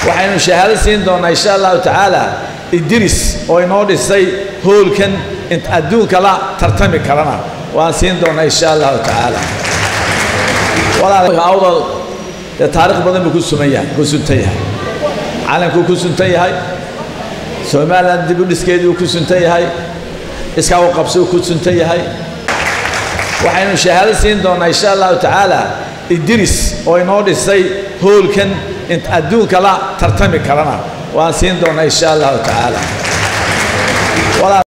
waxaynu shahaado siin doonnaa insha allahu tacaala idris oo inoo dhisay hoolkan int adduunka la tartami karana waan siin doonnaa insha allahu tacaala awdal dee taarikh badan buu ku suman yahay ku suntan yahay calankuu ku suntan yahay somalilan dib u dhiskeedii uu ku suntan yahay iskaa u qabsi uu ku suntan yahay waxaynu shahaado siin doonnaa insha allahu tacaala idris oo inoo dhisay hoolkan int adduunka la tartami karana waan siin doonnaa insha allahu tacaala